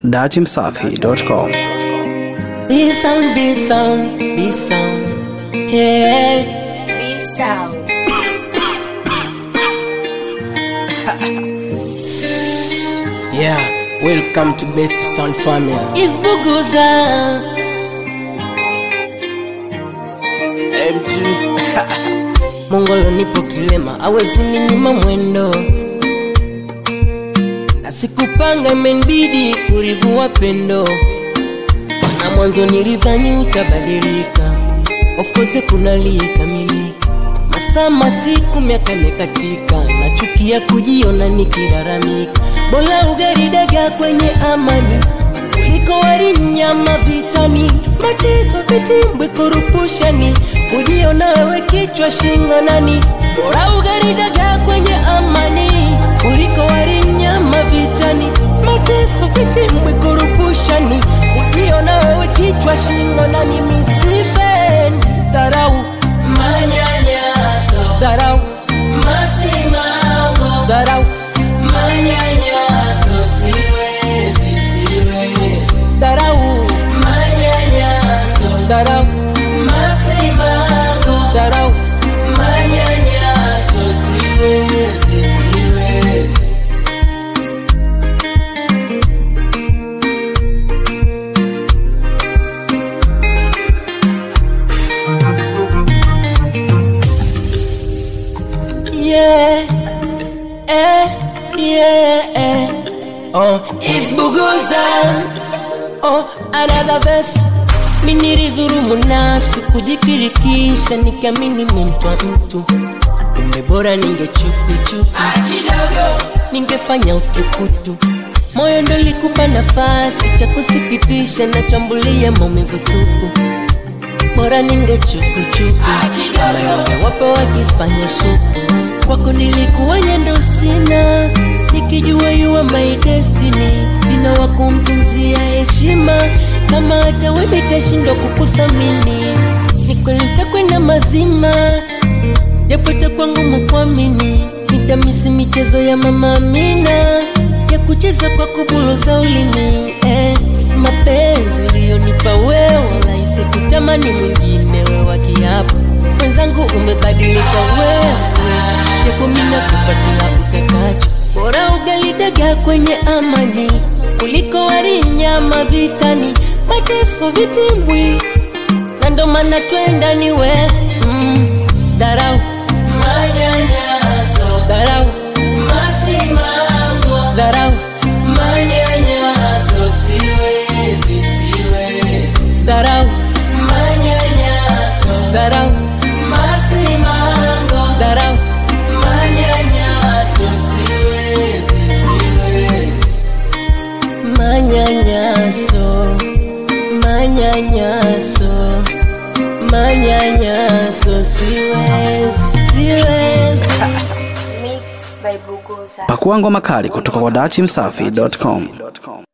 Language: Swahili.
datimsafi.com. Be sound, be sound, be sound. Yeah. Be sound. Yeah. Welcome to Best Sound Family. It's Buguza. MG Mongolo nipo kilema, awezi ninyima mwendo. Na sikupanga imenibidi kurivua pendo. Na mwanzo nilidhani utabadilika. Of course kuna likamilika. Masaa masiku miaka imekatika, nachukia kujiona nikilalamika. Bora ugali dagaa kwenye amani kuliko wali nyama vitani, mateso vitimbwi kurupushani, kujiona wewe kichwa shingo nani. Bora ugali dagaa kwenye amani kuliko wali nyama vitani, mateso vitimbwi kurupushani, kujiona wewe kichwa shingo nani. Misipendi dharau manyanyaso, dharau masimango, dharau manyanyaso, siwezi, siwezi, dharau manyanyaso, dharau masimango, dharau manyanyaso, siwezi, siwezi. yeah, eh, yeah, eh. Oh, it's Buguza. Oh, another verse. Mimi nilidhurumu nafsi kujikirikisha, nikiamini ni mtu wa mtu, kumbe bora ningechukuchuku ningefanya utukutu. Moyo ndo likupa nafasi cha kusikitisha, nachambulia maumivu tupu bora ningechukuchuku kama ningewapo wakifanya supu kwako nilikuwa nyendo sina nikijua you are my destiny sina wa kumtunzia heshima kama hata wewe nitashindwa kukuthamini ni kweli utakwenda mazima japo itakuwa ngumu kuamini nitamisi michezo ya mama Amina ya kucheza kwa kubuluza ulimi eh, mapenzi uliyonipa wewe rahisi kutamani mwingine wewe kiapo mwenzangu umebadilika wewe japo mina kupatia utakacho bora ugali dagaa kwenye amani kuliko wali nyama vitani mateso vitimbwi na ndo maana twenda ni we mm, darau manyanyaso darau masimango darau manyanyaso siwezi siwezi darau manyanyaso darau masimango darau manyanyaso siwezi siwezi manyanyaso manyanyaso manyanyaso siwezi siwezi Mix by Buguza. Pakua ngoma kali kutoka kwa datimsafi.com.